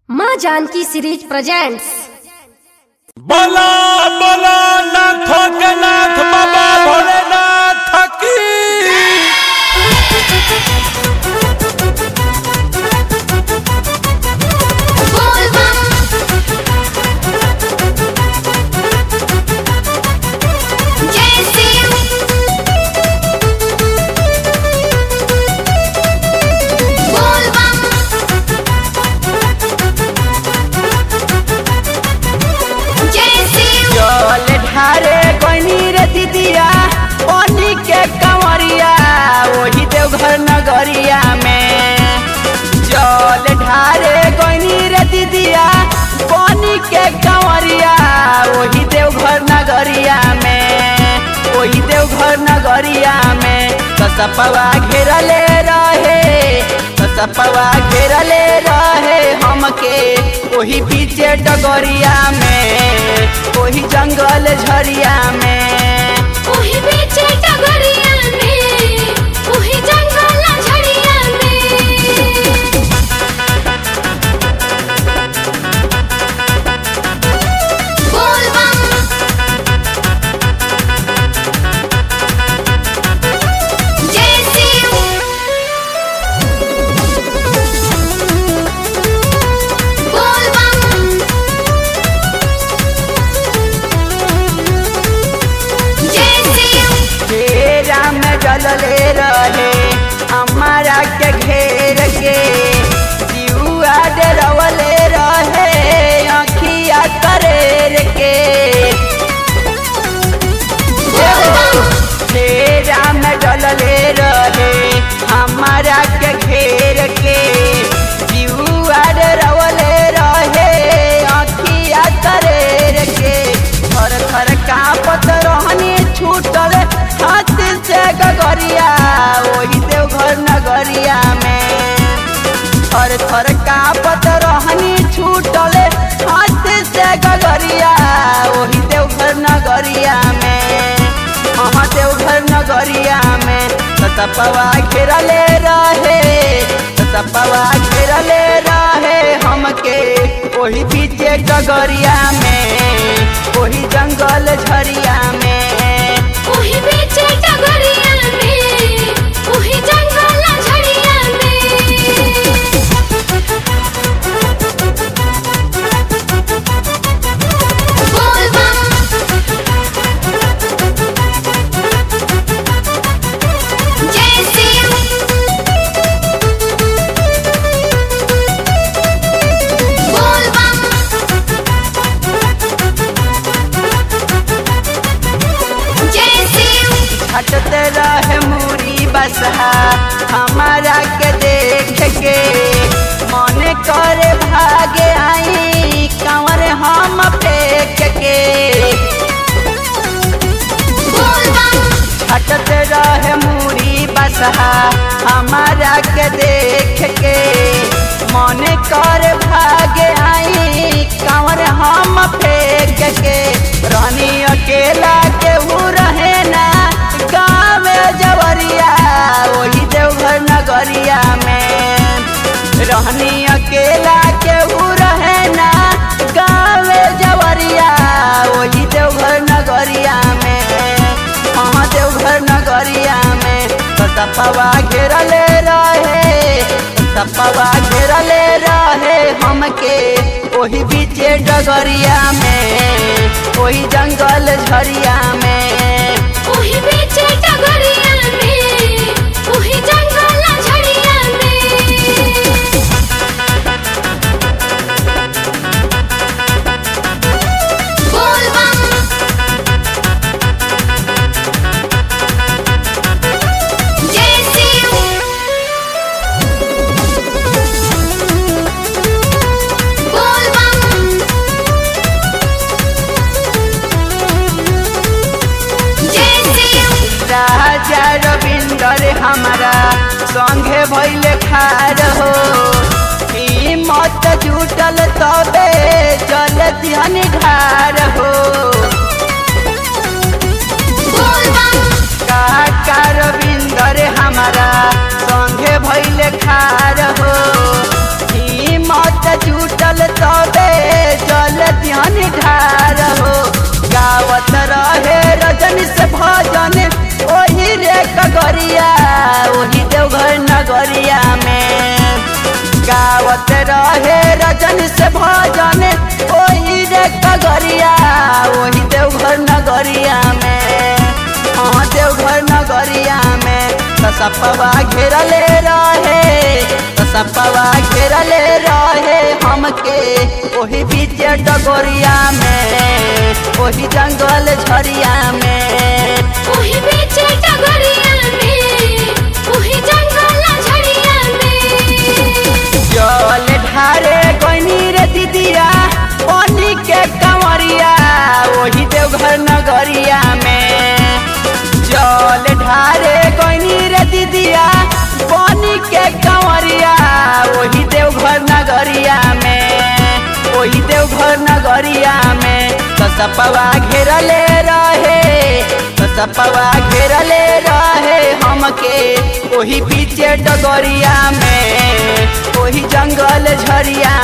माँ Janaki series presents बोला बोला नाथों के नाथ बाबा भोलेनाथ की जय शिव बोल बम जय शिव जल ढारे कोनी रे दीदिया पानी के कंवरिया वही देवघर नगरिया में जल ढारे कोनी रे दीदिया पानी के कंवरिया वही देवघर नगरिया में वही देवघर नगरिया में कसपवा घेरले रहे कसपवा घेरले रहे हमके वही पीछे डगरिया में वही जंगल झरिया में ओही बीचे टगरिया में ओही जंगल झड़िया में बोल बम जय शिव बोल बम जय शिव घेरा में जलले रहे हमारा के घेर के दियुआ डरवले रहे अखिया करेर के घेरा में जलले रहे हमारा के घेर के दियुआ डरवले रहे अखिया करेर के थर थर कांपत रहनी छूटल हाथ से गगरिया वही देवघर नगरिया में थर थर कांपत रहनी छूटल हाथ से गगरिया वही देवघर नगरिया में हाँ देवघर नगरिया में सतपवा घेरले रहे सतपवा घेरले रहे हमके वही पीछे डगरिया में वही जंगल झरिया में ओही बीचे टगरिया में ओही जंगल झड़िया में बोल बम जय शिव बोल बम जय शिव हटते रहे मूरी बसहा हमारा के देख के मन करे भागे आई कंवर हम फेंक के बोल बम हटते रहे मूरी बसहा हमारा के देख के मन कर भागे आई कंवर हम फेंक के रानी अकेला केहू रहे ना गाँव जवरिया वही देवघर नगरिया में रहनी अकेला केहू रहे ना गाँव जवरिया वही देवघर नगरिया में हाँ देवघर नगरिया में सपवा घेरले रहे सपवा घेरले रहे हमके वही बीचे डगरिया में वही जंगल झरिया में ओही बीचे टगरिया में ओही जंगल झड़िया में बोल बम जय शिव बोल बम जय शिव राजा रविंदर हमारा संगे भैले खार हो हिम्मत जुटल तबे चल ध्यान ढार हो बोल बम काका रविंदर हमारा संगे भैले खार हो हिम्मत झूठ जुटल तबे जल ध्यान ढार हो गावत रहे रजनी से भजन ओही रे कगरिया ओही देवघर नगरिया में गावत रहे रजन से भजन ओही रे कगरिया ओही देवघर नगरिया में हाँ देवघर नगरिया में सपवा घेरले रहे सपवा घेरले रहे हमके ओही बीच डगोरिया में ओही जंगल झरिया में ओही बीच टगरिया में ओही जंगल झड़िया में जल ढारे गनी रे दीदिया पानी के कंवरिया वही देवघर नगरिया में जल ढारे गनी रे दीदिया पानी के कंवरिया वही देवघर नगरिया में वही देवघर नगरिया में सपवा घेरले रहे सपवा घेरले रहे हमके ओही पीछे डगरिया में ओही जंगल झरिया